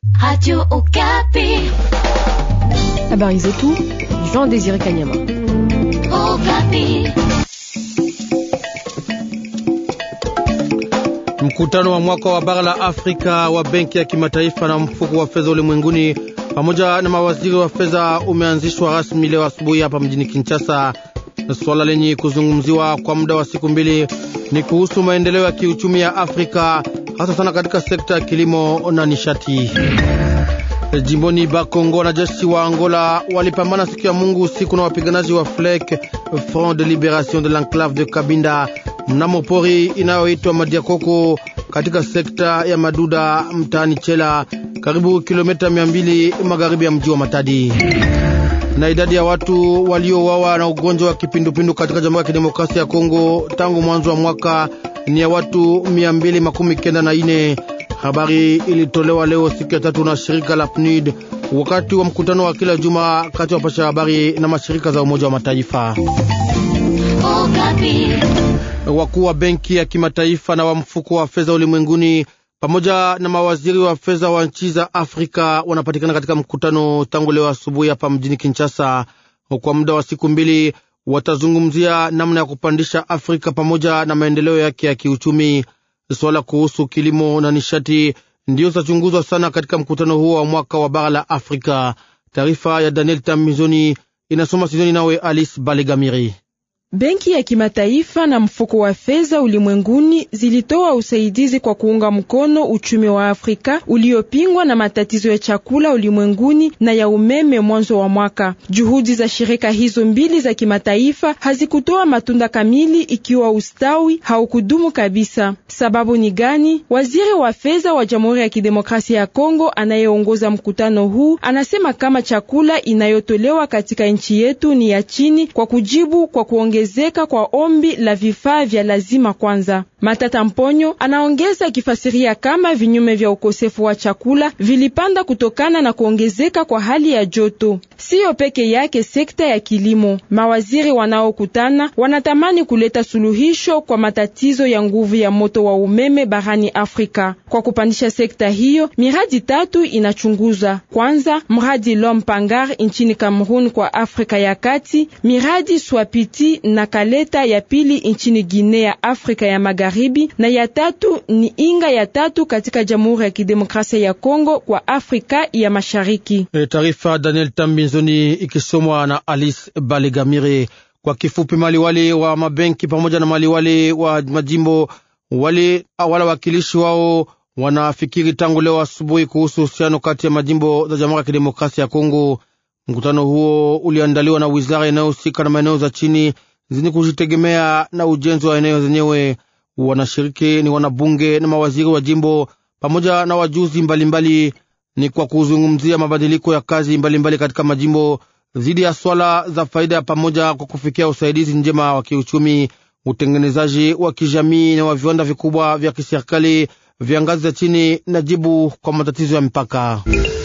Radio Okapi. Habari zetu Jean Désiré Kanyama. Okapi. Mkutano wa mwaka wa bara la Afrika wa Benki ya Kimataifa na mfuko wa fedha ulimwenguni pamoja na mawaziri wa fedha umeanzishwa rasmi leo asubuhi hapa mjini Kinshasa. Swala lenye kuzungumziwa kwa muda wa siku mbili ni kuhusu maendeleo ya kiuchumi ya Afrika, hasa sana katika sekta ya kilimo na nishati. Jimboni Bakongo, wanajeshi wa Angola walipambana siku ya Mungu usiku na wapiganaji wa FLEC, Front de Liberation de l'Enclave de Kabinda, mnamo pori inayoitwa Madiakoko katika sekta ya Maduda mtaani Chela, karibu kilomita mia mbili magharibi ya mji wa Matadi. Na idadi ya watu waliouawa na ugonjwa wa kipindupindu katika Jamhuri ya Kidemokrasia ya Kongo tangu mwanzo wa mwaka ni ya watu mia mbili makumi kenda na ine. Habari ilitolewa leo siku ya tatu na shirika la PNUD wakati wa mkutano wa kila juma kati ya wapasha habari na mashirika za Umoja wa Mataifa. Okapi. Wakuu wa benki ya kimataifa na wa mfuko wa fedha ulimwenguni pamoja na mawaziri wa fedha wa nchi za Afrika wanapatikana katika mkutano tangu leo asubuhi hapa mjini Kinshasa. Kwa muda wa siku mbili watazungumzia namna ya kupandisha Afrika pamoja na maendeleo yake ya kiuchumi. Swala kuhusu kilimo na nishati ndiyo zitachunguzwa sana katika mkutano huo wa mwaka wa bara la Afrika. Taarifa ya Daniel Tambizoni inasoma Sizoni nawe Alice Balegamiri. Benki ya kimataifa na mfuko wa fedha ulimwenguni zilitoa usaidizi kwa kuunga mkono uchumi wa Afrika uliopingwa na matatizo ya chakula ulimwenguni na ya umeme mwanzo wa mwaka. Juhudi za shirika hizo mbili za kimataifa hazikutoa matunda kamili ikiwa ustawi haukudumu kabisa. Sababu ni gani? Waziri wa fedha wa Jamhuri ya Kidemokrasia ya Kongo anayeongoza mkutano huu anasema kama chakula inayotolewa katika nchi yetu ni ya chini kwa kujibu kwa kuongeza ongezeka kwa ombi la vifaa vya lazima kwanza. Matata Mponyo anaongeza akifasiria kama vinyume vya ukosefu wa chakula vilipanda kutokana na kuongezeka kwa hali ya joto. Siyo peke yake sekta ya kilimo. Mawaziri wanaokutana wanatamani kuleta suluhisho kwa matatizo ya nguvu ya moto wa umeme barani Afrika. Kwa kupandisha sekta hiyo, miradi tatu inachunguza. Kwanza, mradi Lompangar nchini Cameroon kwa Afrika ya Kati, miradi Swapiti na Kaleta ya pili nchini Guinea ya Afrika ya Magharibi, na ya tatu ni Inga ya tatu katika Jamhuri ya Kidemokrasia ya Kongo kwa Afrika ya Mashariki. E, taarifa Daniel Tambinzoni ikisomwa na Alice Balegamire. Kwa kifupi, maliwali wa mabenki pamoja na maliwali wa majimbo wale wala wakilishi wao wanafikiri tangu leo asubuhi kuhusu uhusiano kati ya majimbo za Jamhuri ya Kidemokrasia ya Kongo. Mkutano huo uliandaliwa na wizara inayohusika na maeneo za chini zenye kujitegemea na ujenzi wa eneo zenyewe. Wanashiriki ni wanabunge na mawaziri wa jimbo pamoja na wajuzi mbalimbali mbali. Ni kwa kuzungumzia mabadiliko ya kazi mbalimbali mbali katika majimbo dhidi ya swala za faida ya pamoja kwa kufikia usaidizi njema wa kiuchumi, utengenezaji wa kijamii na wa viwanda vikubwa vya kiserikali vya ngazi za chini na jibu kwa matatizo ya mipaka.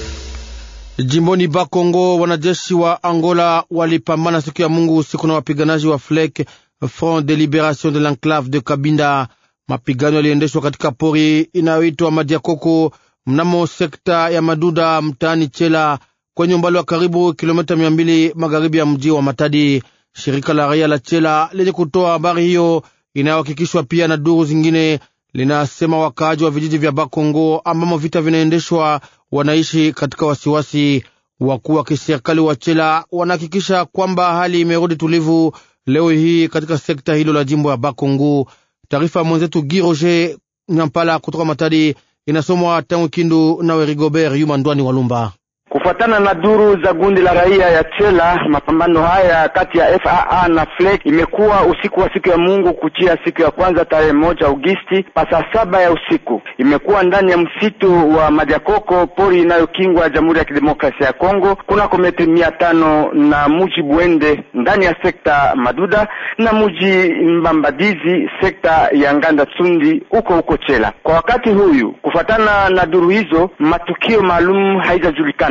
Jimboni Bakongo, wanajeshi wa Angola walipambana siku ya Mungu usiku na wapiganaji wa FLEC, Front de Liberation de l'Enclave de Kabinda. Mapigano yaliendeshwa katika pori inayoitwa Madiakoko mnamo sekta ya Maduda mtaani Chela kwenye umbali wa karibu kilomita mia mbili magharibi ya mji wa Matadi. Shirika la raia la Chela lenye kutoa habari hiyo inayohakikishwa pia na duru zingine linasema wakaaji wa vijiji vya Bakongo ambamo vita vinaendeshwa wanaishi katika wasiwasi. Wakuu wa kiserikali wa Chela wanahakikisha kwamba hali imerudi tulivu leo hii katika sekta hilo la jimbo ya Bakongo. Taarifa ya mwenzetu Gi Roger Nyampala kutoka Matadi inasomwa tangu Kindu nawe Rigobert Yuma Ndwani Walumba. Kufuatana na duru za gundi la raia ya Chela, mapambano haya kati ya FAA na FLEC imekuwa usiku wa siku ya Mungu kuchia siku ya kwanza tarehe moja Agosti pa saa saba ya usiku. Imekuwa ndani ya msitu wa Madiakoko, pori inayokingwa Jamhuri ya Kidemokrasia ya Kongo, kunako metri mia tano na muji Bwende ndani ya sekta Maduda na muji Mbambadizi sekta ya Nganda Tsundi huko huko Chela. Kwa wakati huyu, kufuatana na duru hizo, matukio maalum haijajulikana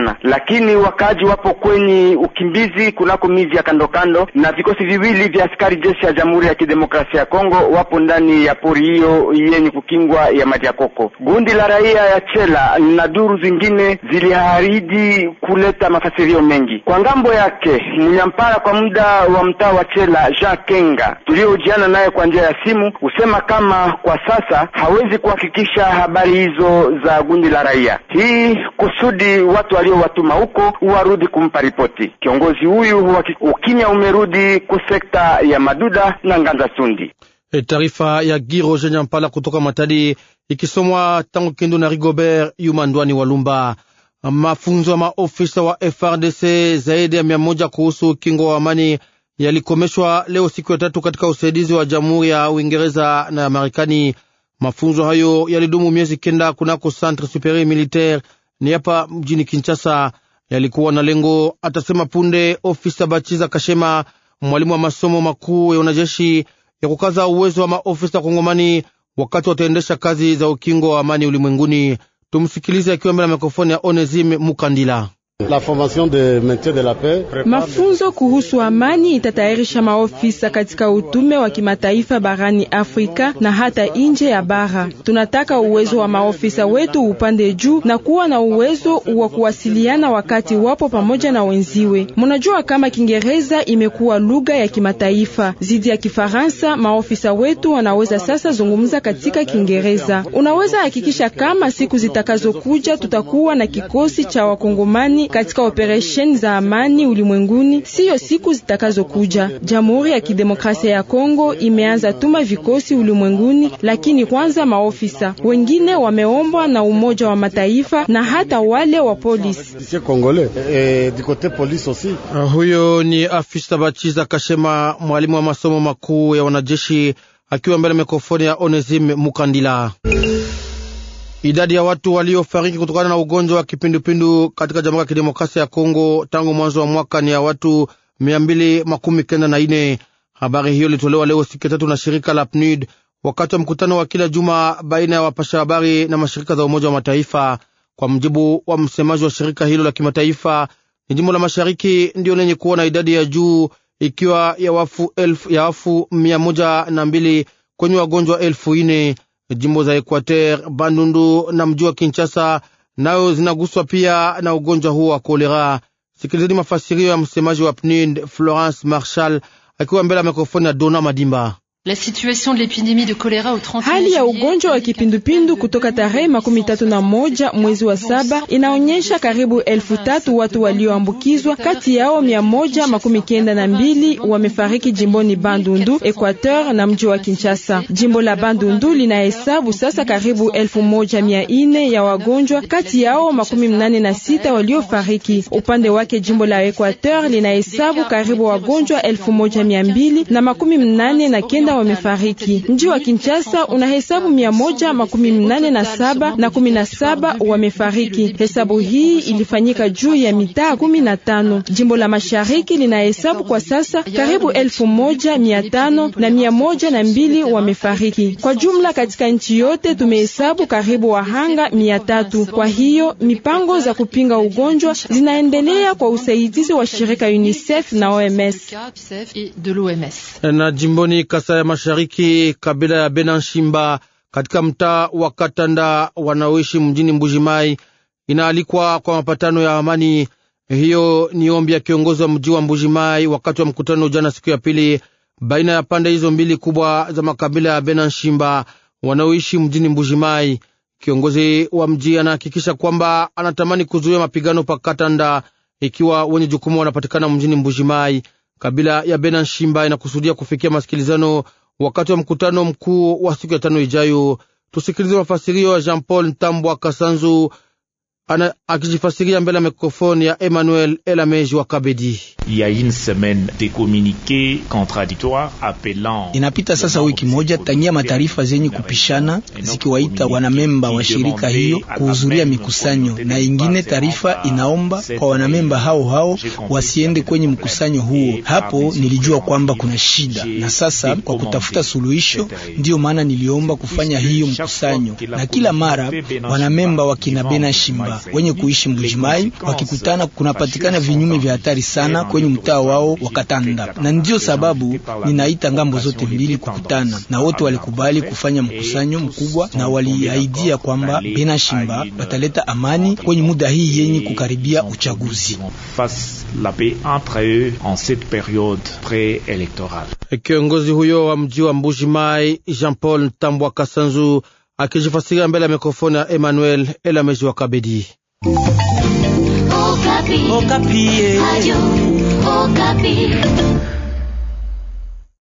sana, lakini wakaaji wapo kwenye ukimbizi kunako miji ya kando kando, na vikosi viwili vya askari jeshi ya Jamhuri ya Kidemokrasia ya Kongo wapo ndani ya pori hiyo yenye kukingwa ya maji ya koko. Gundi la raia ya Chela na duru zingine ziliahidi kuleta mafasirio mengi kwa ngambo yake. Mnyampara kwa muda wa mtaa wa Chela Jean Kenga tuliojiana naye kwa njia ya simu husema kama kwa sasa hawezi kuhakikisha habari hizo za gundi la raia, hii kusudi watu waliowatuma huko warudi kumpa ripoti. Kiongozi huyu ukimya umerudi ku sekta ya Maduda na Nganza Sundi. E, taarifa ya Giroje Nyampala kutoka Matadi ikisomwa tangu Kindu na Rigobert Yumandwani Walumba. Mafunzo ya maofisa wa FRDC zaidi ya mia moja kuhusu ukingo wa amani yalikomeshwa leo siku ya tatu katika usaidizi wa Jamhuri ya Uingereza na ya Marekani. Mafunzo hayo yalidumu miezi kenda kunako Centre Superieur Militaire ni hapa mjini Kinshasa. Yalikuwa na lengo, atasema punde ofisa Bachiza Kashema, mwalimu wa masomo makuu ya wanajeshi, ya kukaza uwezo wa maofisa Kongomani wakati wataendesha kazi za ukingo wa amani ulimwenguni. Tumsikilize akiwa mbele ya mikrofoni ya Onesime Mukandila. La formation de maintien de la paix. Mafunzo kuhusu amani itatayarisha maofisa katika utume wa kimataifa barani Afrika na hata nje ya bara. Tunataka uwezo wa maofisa wetu upande juu na kuwa na uwezo wa kuwasiliana wakati wapo pamoja na wenziwe. Mnajua kama Kiingereza imekuwa lugha ya kimataifa zidi ya Kifaransa. Maofisa wetu wanaweza sasa zungumza katika Kiingereza. Unaweza hakikisha kama siku zitakazokuja tutakuwa na kikosi cha wakongomani katika operesheni za amani ulimwenguni, siyo siku zitakazokuja. Jamhuri ya Kidemokrasia ya Kongo imeanza tuma vikosi ulimwenguni, lakini kwanza maofisa wengine wameombwa na Umoja wa Mataifa na hata wale wa polisi. Uh, huyo ni afisa Bachiza Kashema, mwalimu wa masomo makuu ya wanajeshi, akiwa mbele mikrofoni ya Onesime Mukandila. Idadi ya watu waliofariki kutokana na ugonjwa wa kipindupindu katika Jamhuri ya Kidemokrasia ya Kongo tangu mwanzo wa mwaka ni ya watu mia mbili makumi kenda na ine. Habari hiyo ilitolewa leo siku ya tatu na shirika la PNUD wakati wa mkutano wa kila juma baina ya wapasha habari na mashirika za Umoja wa Mataifa. Kwa mjibu wa msemaji wa shirika hilo la kimataifa, ni jimbo la mashariki ndio lenye kuwa na idadi ya juu ikiwa ya wafu elfu, ya wafu mia moja na mbili kwenye wagonjwa elfu ine. Jimbo za Equateur, Bandundu na mji wa Kinshasa nayo zinaguswa pia na ugonjwa huo wa kolera. Sikilizeni mafasirio ya msemaji wa PNUD Florence Marshal akiwa mbele ya mikrofoni ya Dona Madimba. La situation de l'épidémie de choléra au 30 Hali ya ugonjwa wa kipindupindu kutoka tarehe makumi tatu na moja mwezi wa saba inaonyesha karibu elfu tatu watu walioambukizwa, kati yao mia moja makumi kenda na mbili wamefariki jimboni Bandundu, Equateur na mji wa Kinshasa. Jimbo la Bandundu linahesabu sasa karibu elfu moja mia ine ya wagonjwa, kati yao makumi mnane na sita waliofariki. Upande wake jimbo la Equateur linahesabu karibu wagonjwa elfu moja mia mbili na makumi mnane na kenda wamefariki. Mji wa Kinshasa unahesabu mia moja makumi mnane na saba na kumi na saba wamefariki. Hesabu hii ilifanyika juu ya mitaa kumi na tano. Jimbo la mashariki linahesabu kwa sasa karibu elfu moja mia tano na mia moja na mbili wamefariki. Kwa jumla katika nchi yote tumehesabu karibu wahanga mia tatu. Kwa hiyo mipango za kupinga ugonjwa zinaendelea kwa usaidizi wa shirika UNICEF na OMS. Na jimboni Kasa ya Mashariki, kabila ya Benanshimba katika mtaa wa Katanda wanaoishi mjini Mbujimai inaalikwa kwa mapatano ya amani. Hiyo ni ombi ya kiongozi wa mji wa Mbujimai wakati wa mkutano jana, siku ya pili, baina ya pande hizo mbili kubwa za makabila ya Benanshimba wanaoishi mjini Mbujimai. Kiongozi wa mji anahakikisha kwamba anatamani kuzuia mapigano pa Katanda ikiwa wenye jukumu wanapatikana mjini Mbujimai. Kabila ya Benanshimba inakusudia kufikia masikilizano wakati wa mkutano mkuu wa siku ya tano ijayo. Tusikilize mafasirio ya Jean Paul Ntambwa Kasanzu ana akijifasiria mbele ya mikrofoni ya Emmanuel Elameji wa Kabedi. Inapita sasa wiki moja tangia mataarifa zenye kupishana zikiwaita wanamemba wa shirika hiyo kuhudhuria mikusanyo, na ingine taarifa inaomba kwa wanamemba hao hao wasiende kwenye mkusanyo huo. Hapo nilijua kwamba kuna shida, na sasa kwa kutafuta suluhisho, ndiyo maana niliomba kufanya hiyo mkusanyo, na kila mara wanamemba wa kina Bena Shimba raia wenye kuishi Mbujimai wakikutana, kunapatikana vinyume vya hatari sana kwenye mtaa wao wa Katanda, na ndiyo sababu ninaita ngambo zote mbili kukutana, na wote walikubali kufanya mkusanyo mkubwa, na waliahidia kwamba Bena Shimba wataleta amani kwenye muda hii yenye kukaribia uchaguzi. Kiongozi huyo wa mji wa Mbuji Mai Jean Paul Ntambwa Kasanzu akijifasiria mbele ya mikrofoni ya Emmanuel Elameji wa Kabedi. Okapi. Okapi.